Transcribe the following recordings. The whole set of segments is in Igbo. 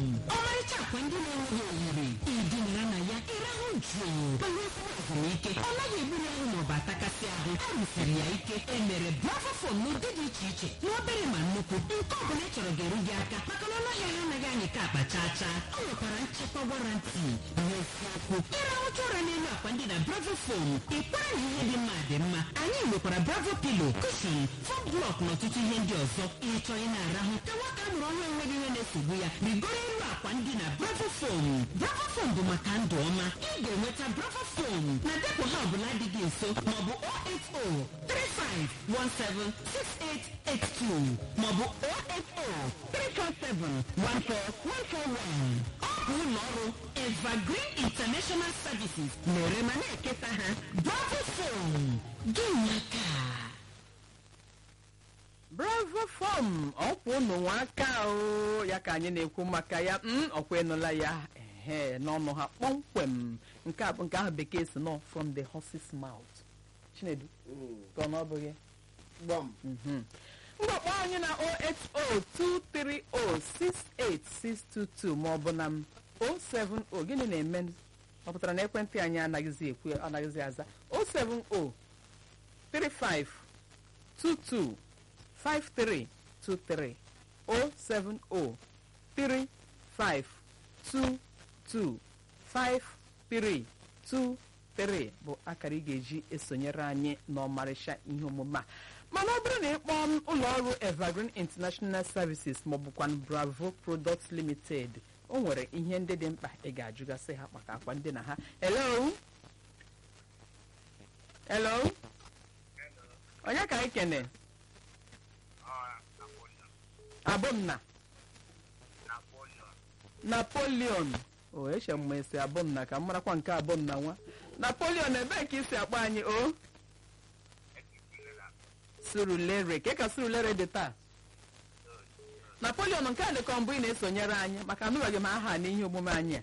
ọmarịcha akwa ndị na-enweghị oyiri idinara na ya ịrahụ jụụ kpewekwa ezumike ọ naghị egburu ahụ maọbụ atakasị ahụ a rụsiri ya ike emere bravo fom n'ụdị dị iche iche n'obere ma nnukwu nke ọ bụla ị chọrọ ga-eru gị aka maka na ọnụahịa ha anaghị anyị ka akpa chaa chaa ọ nwekwara nchekwa warantị n'eziokwu ịrahụcha ụra n'elu akwa ndị na bravo fom ịkwara na ihe dị mma dị mma anyị nwekwara bravo pilo kushon fom blọk na ọtụtụ ihe ndị ọzọ ịchọ ị na-arahụ ka nwata a mụrụ ọhụrụ enweghị ihe na-esogbu ya rigoro elu akwa ndị na bravo fom bravo fom bụ maka ndụ ọma ị ga-enweta bravo fom na depụ ha ọbụla dị gị nso maọbụ 08035176882 maọbụ 08034714141 ọ bụ ụlọ ọrụ evergreen international services na-ere ma na-eketa ha bravo fom gị nwaka bravo fom ọkwa ụnụ nwa aka o ya ka anyị na-ekwu maka ya m ọkwa ịnụla ya ehe n'ọnụ ha kpọmkwem nke a- nke ahụ bekee si nọ from the horse's mouth chinedu ka ọ na ọ bụghị gbam mgbakpọ anyị na 08023068622 maọbụ na 070 gịnị na-eme ọ pụtara na ekwentị anyị anaghịzi ekwu anaghịzi aza 070 35 22 5323 070 35 22 5323 bụ akara ị ga-eji esonyere anyị n'ọmarịcha ihe omume a mana ọ bụrụ na ị kpọọ m ụlọ ọrụ evergreen international services maọbụkwan bravo products limited o nwere ihe ndị dị mkpa ị ga-ajụgasị ha maka akwa ndị na ha hello hello onye ka anyị kene abụmna napoleon o eche m ma esi abụmna ka m marakwa nke abụmna nwa napoleon ebee ka isi akpọ anyị o surulere ka ka surulere dị taa napoleon nke a dịkọ mbụ ị na-esonyere anyị maka anụbeghị m aha n'ihe omume anyị a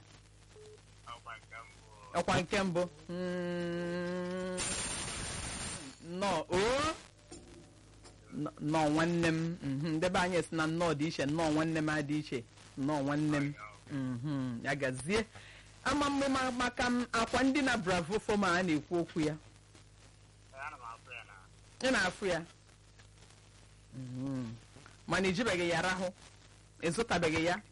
ọkwa nke mbụ Mm, nnọọ o Nnọọ- nnọọ nwanne m mhm, ndebe anyị si na nnọọ dị iche nnọọ nwanne m adị iche nnọọ nwanne m mhm, ya gazie ama mme ma- maka m akwa ndị na bravo foma a na-ekwu okwu ya ị na-afụ ya Mhm. mana ijibeghị ya rahụ ịzụtabeghị ya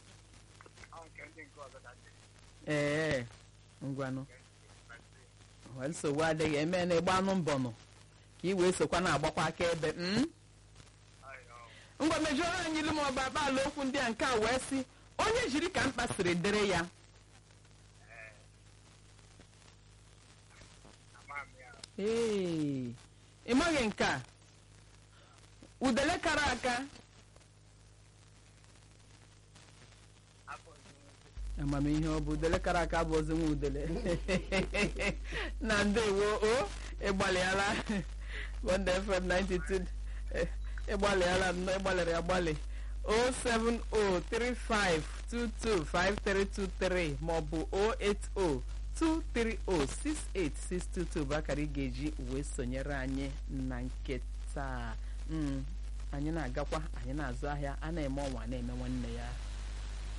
ee ngwanụ Well, nsogbu adịghị eme na ịgba anụ mbọnụ ka ị wee sokwa na-agbakwa aka ebe mm? ngwa mejuoro anyị ilu ma ọ bụ akpa ala okwu ndị a nke a wee sị onye jiri ka mkpa siri dịrị ya ee ị maghị nke a udele kara aka amamihe ọ bụ udele kara aka bụ ozi nwa udele na ndewo o ịgbalịala bond fm 92 eh, ịgbalịala nnọọ ịgbalịrị agbalị 07035225323 maọbụ 08023068622 bụ akara ị ga-eji wee sonyere anyị na nke taa Mm, anyị na-agakwa anyị na-azụ ahịa a na-eme ọnwa na-eme nwanne ya